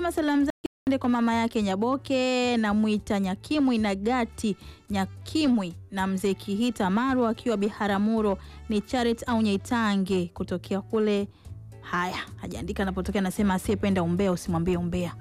Anasema salamu zake ziende kwa mama yake Nyaboke na Mwita Nyakimwi na Gati Nyakimwi na mzee Kihita Maru akiwa Biharamulo ni Charit au Nyaitange kutokea kule. Haya, hajaandika anapotokea, anasema asiyependa umbea usimwambie umbea.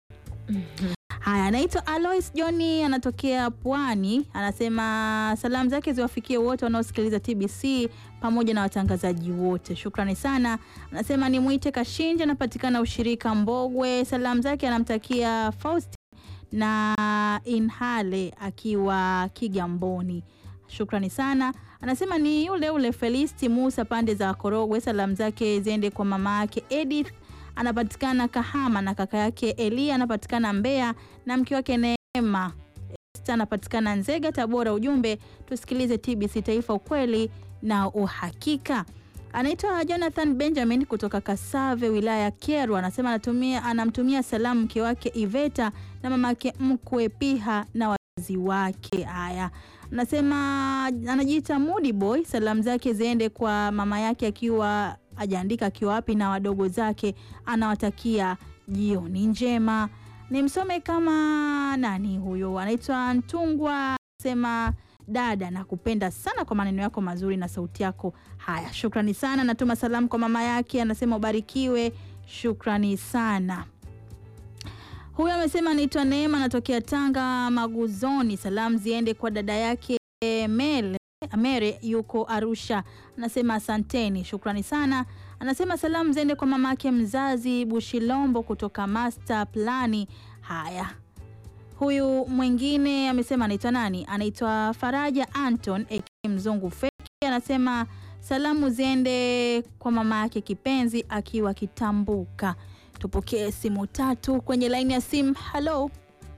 Haya, anaitwa Alois Johni, anatokea Pwani. Anasema salamu zake ziwafikie wote wanaosikiliza TBC pamoja na watangazaji wote, shukrani sana. Anasema ni mwite Kashinja, anapatikana ushirika Mbogwe. Salamu zake anamtakia Faust na Inhale akiwa Kigamboni, shukrani sana. Anasema ni yule ule Felisti Musa pande za Korogwe. Salamu zake ziende kwa mama yake Edith anapatikana Kahama na kaka yake Elia anapatikana Mbeya na mke wake Neema Esther anapatikana Nzega Tabora. Ujumbe tusikilize TBC Taifa, ukweli na uhakika. Anaitwa Jonathan Benjamin kutoka Kasave wilaya ya Kyerwa, anasema anatumia anamtumia salamu mke wake Iveta na mama yake mkwe Piha na wazazi wake. Haya, anasema anajiita Moody Boy, salamu zake ziende kwa mama yake akiwa ajaandika akiwa wapi na wadogo zake, anawatakia jioni njema. Nimsome kama nani huyo, anaitwa Ntungwa, sema dada, nakupenda sana kwa maneno yako mazuri na sauti yako. Haya, shukrani sana. Natuma salamu kwa mama yake, anasema ubarikiwe. Shukrani sana. Huyu amesema anaitwa Neema, anatokea Tanga Maguzoni. Salamu ziende kwa dada yake Mele Mere yuko Arusha, anasema asanteni, shukrani sana. Anasema salamu ziende kwa mamake mzazi Bushilombo kutoka Master Plani. Haya, huyu mwingine amesema anaitwa nani? Anaitwa Faraja Anton aka Mzungu Feki, anasema salamu ziende kwa mama yake kipenzi akiwa Kitambuka. Tupokee simu tatu kwenye laini ya simu. Halo,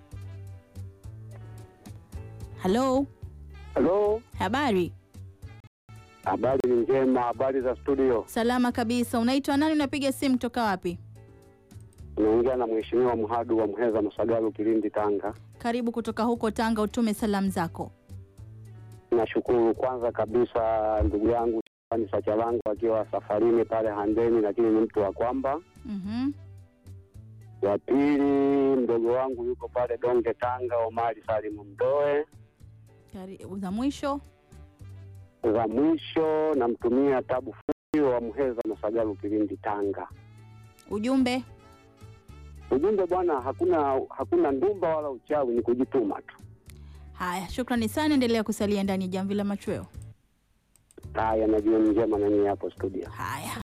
halo, Halo, habari? habari ni njema. Habari za studio, Salama kabisa. Unaitwa nani? Unapiga simu toka wapi? unaongea na mheshimiwa Mhadu wa Mheza Masagalu, Kilindi, Tanga. Karibu kutoka huko Tanga, utume salamu zako. Nashukuru kwanza kabisa ndugu yangu Shabani Sachalangu akiwa safarini pale Handeni, lakini ni mtu wa kwamba. Mhm. Wa pili mdogo wangu yuko pale Donge, Tanga, Omari Salimu Mdoe. Kari- za mwisho Za mwisho namtumia Tabu Fupi wa Mheza Masagalu, Kilindi, Tanga. ujumbe. Ujumbe bwana, hakuna hakuna ndumba wala uchawi, ni kujituma tu. Haya, shukrani sana, endelea kusalia ndani ya jamvi la machweo. Haya, na jioni njema na nyinyi hapo studio. Haya,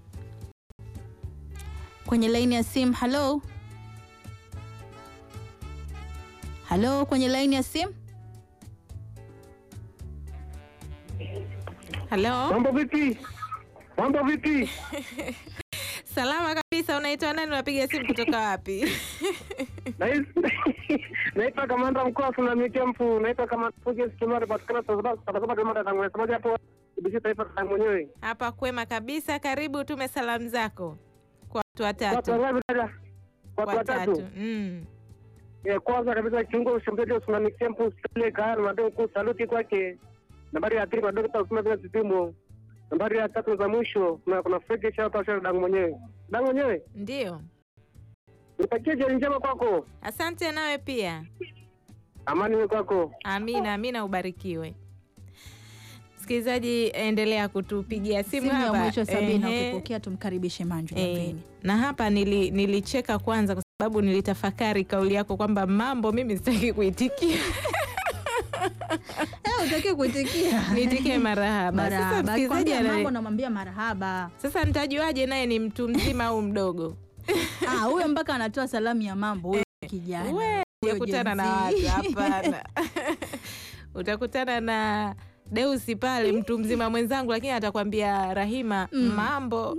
kwenye laini ya simu. Halo, halo, kwenye laini ya simu. Halo, Mambo vipi? Mambo vipi? salama kabisa. Unaitwa nani? Unapiga simu kutoka wapi? Naitwa kamanda mkuu wa tsunami camp, naitwa kamanda Fujes Kimari patikana Tanzania Tanzania kamanda tangu semaji hapo BBC taifa tangu mwenyewe. Hapa kwema kabisa. Karibu, tume salamu zako kwa watu Watu watatu. wangapi dada? Watu Watatu. watatu. Mm. Eh, kwanza kabisa kiungo ushambuliaji wa tsunami camp Sule Kahar madao mkuu saluti kwake. Nambari ya pili kwa Dr. Usman bin Zidimo. Nambari ya tatu za mwisho kuna kuna Fege Shata Shata dangu mwenyewe. Dangu mwenyewe. Ndio, Nitakie jioni njema kwako. asante. Nawe pia, Amani iwe kwako. amina. Amina, ubarikiwe. Msikilizaji, endelea kutupigia simu Simu ya hapa. mwisho Sabina, Ehe. ukipokea tumkaribishe Manju Eh, jamveni. na hapa nili, nilicheka kwanza kwa sababu nilitafakari kauli yako kwamba mambo mimi sitaki kuitikia Utaki kuitikia niitikie marahaba. Sasa marahaba, msikilizaji akikwambia ana- mambo namwambia marahaba. sasa nitajuaje naye ni mtu mzima au mdogo? Ah, huyo mpaka anatoa salamu ya mambo huyo kijana. We, Huyo utakutana na Gen Z. watu hapana. utakutana na Deusi pale, mtu mzima mwenzangu, lakini atakwambia Rahima, Mm. mambo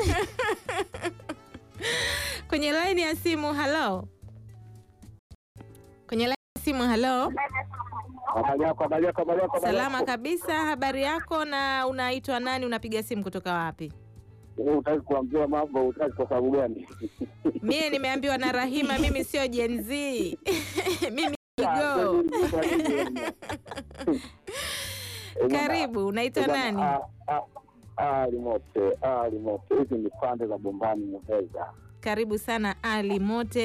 kwenye laini ya simu. Halo, kwenye laini ya simu. Halo, Habari yako, habari yako, habari yako. habari salama yako. kabisa. Habari yako, na unaitwa nani? Unapiga simu kutoka wapi? Wewe Hutaki kuambiwa mambo, hutaki kwa sababu gani? Mie nimeambiwa na Rahima, mimi sio Gen Z mimi go. Karibu, unaitwa nani? Alimote, Alimote, hizi ni pande za Bombani Muheza. Karibu sana Ali Mote.